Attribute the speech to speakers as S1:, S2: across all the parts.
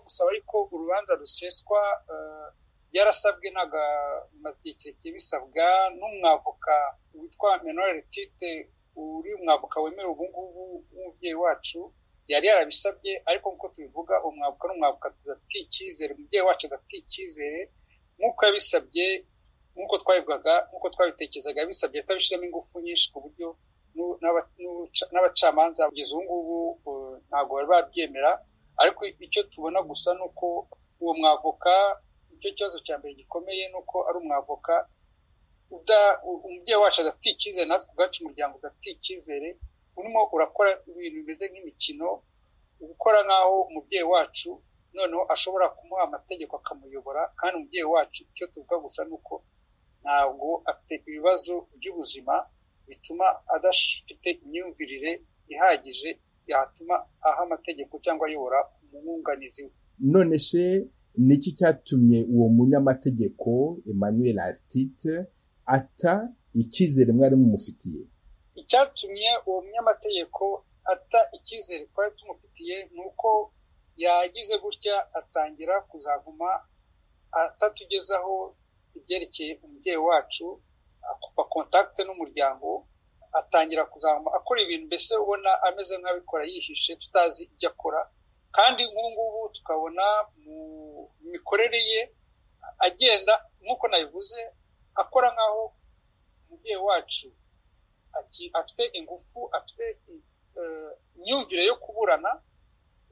S1: gusaba ariko urubanza ruseswa yarasabwe n'agamatike bisabwa n'umwavoka witwa menorere tite uri umwavoka wemerewe ubu ngubu w'umubyeyi wacu yari yarabisabye ariko nk'uko tubivuga umwavuka n'umwavuka tudafitiye icyizere umubyeyi wacu adafitiye icyizere nk'uko yabisabye nk'uko twabivugaga nk'uko twabitekerezaga yabisabye atabishyiramo ingufu nyinshi ku buryo n'abacamanza kugeza ubu ngubu ntabwo bari babyemera ariko icyo tubona gusa ni uko uwo mwavoka icyo kibazo cya mbere gikomeye ni uko ari umwavoka umubyeyi wacu adafitiye icyizere natwe ubwacu umuryango udafitiye icyizere urimo urakora ibintu bimeze nk'imikino gukora nk'aho umubyeyi wacu noneho ashobora kumuha amategeko akamuyobora kandi umubyeyi wacu icyo tuvuga gusa ni uko ntabwo afite ibibazo by'ubuzima bituma adafite imyumvirire ihagije yatuma aha amategeko cyangwa ayobora umwunganizi we
S2: none se niki cyatumye uwo munyamategeko emmanuel artite ata icyizere mwari mumufitiye
S1: icyatumye uwo munyamategeko ata icyizere twari tumufitiye ni uko yagize gutya atangira kuzaguma atatugezaho ibyerekeye umubyeyi wacu akupa kontakite n'umuryango atangira kuzaguma akora ibintu mbese ubona ameze nk'abikora yihishe tutazi ibyo akora kandi nk'ubu ngubu tukabona mu mikorere ye agenda nk'uko nabivuze akora nk'aho umubyeyi wacu afite ingufu afite imyumvire yo kuburana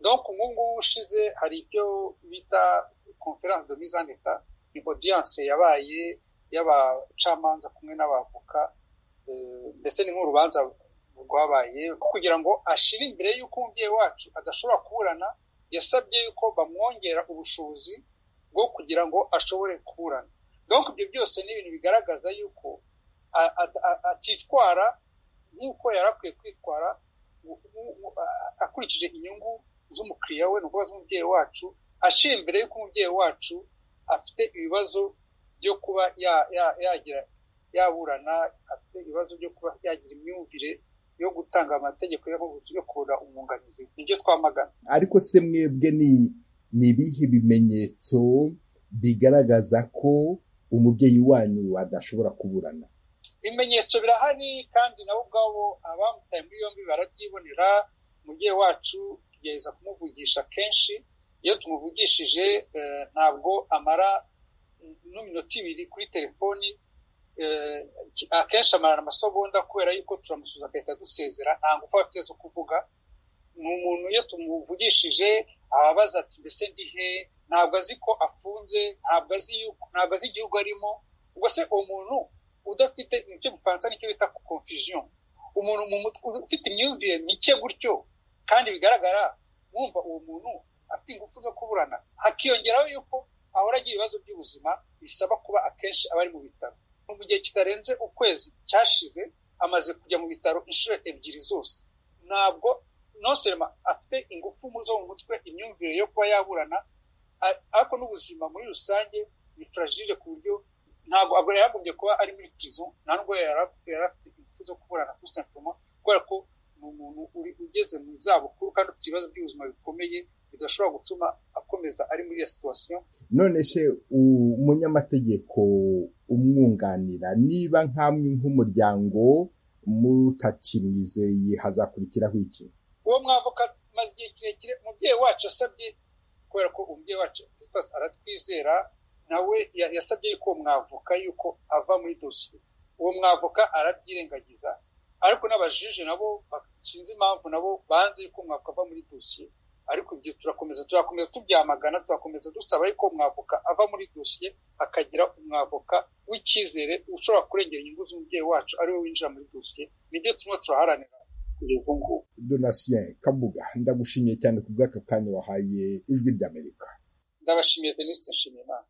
S1: donc nk'ubu ushize hari ibyo bita conference de mise en état ni audience yabaye y'abacamanza kumwe n'abavoka mbese ni nk'urubanza rwabaye kugira ngo ashire imbere y'uko umubyeyi wacu adashobora kuburana yasabye yuko bamwongera ubushobozi bwo kugira ngo ashobore kuburana donc ibyo byose ni ibintu bigaragaza yuko atitwara nk'uko yari akwiye kwitwara akurikije inyungu z'umukiriya we ni ukuvuga z'umubyeyi wacu ashira imbere y'uko umubyeyi wacu afite ibibazo byo kuba yagira yaburana afite ibibazo byo kuba yagira imyumvire yo gutanga amategeko yo kubura umwunganizi nibyo twamagana
S2: ariko se mwebwe ni ibihe bimenyetso bigaragaza ko umubyeyi wanyu adashobora kuburana
S1: ibimenyetso birahari kandi nabo ubwabo abamutaye muri yombi barabyibonera umubyeyi wacu tugerageza kumuvugisha kenshi iyo tumuvugishije ntabwo amara n'iminota ibiri kuri telefoni akenshi amara amasogonda kubera yuko turamusuza agahita dusezera nta ngufu afite zo kuvuga ni umuntu iyo tumuvugishije ababaza ati mbese ndi he ntabwo azi ko afunze ntabwo azi igihugu arimo ubwo se uwo muntu udafite icyo gifaransa nicyo bita confusion umuntu ufite imyumvire mike gutyo kandi bigaragara mwumva uwo muntu afite ingufu zo kuburana hakiyongeraho yuko ahora agira ibibazo by'ubuzima bisaba kuba akenshi aba ari mu bitaro mu gihe kitarenze ukwezi cyashize amaze kujya mu bitaro inshuro ebyiri zose ntabwo noserema afite ingufu zo mu mutwe imyumvire yo kuba yaburana ariko n'ubuzima muri rusange ni fragile ku buryo ntabwo agora yaragombye kuba ari muri pizo nta nubwo yari afite ingufu zo kuburana kuri santiroma kubera ko ni umuntu ugeze mu zabukuru kandi ufite ibibazo by'ubuzima bikomeye bidashobora gutuma akomeza ari muri iyo situwasiyo
S2: none se umunyamategeko umwunganira niba nk'amwe nk'umuryango mutakimwizeye hazakurikiraho iki
S1: uwo mwavoka maze igihe kirekire umubyeyi wacu asabye kubera ko umubyeyi wacu aratwizera nawe yasabye yuko uwo mwavoka yuko ava muri dosiye uwo mwavoka arabyirengagiza ariko n'abajije nabo sinzi impamvu nabo banze yuko umwavoka ava muri dosiye ariko ibyo turakomeza tuzakomeza tubyamagana tuzakomeza dusaba ariko umwavoka ava muri dosiye hakagira umwavoka w'icyizere ushobora kurengera inyungu z'umubyeyi wacu ariwe winjira muri dosiye nibyo turimo turaharanira kugeza ubu ngubu
S2: donatien kabuga ndagushimiye cyane ku bw'aka kanya wahaye ijwi ry'amerika
S1: ndabashimiye denise nshimiyimana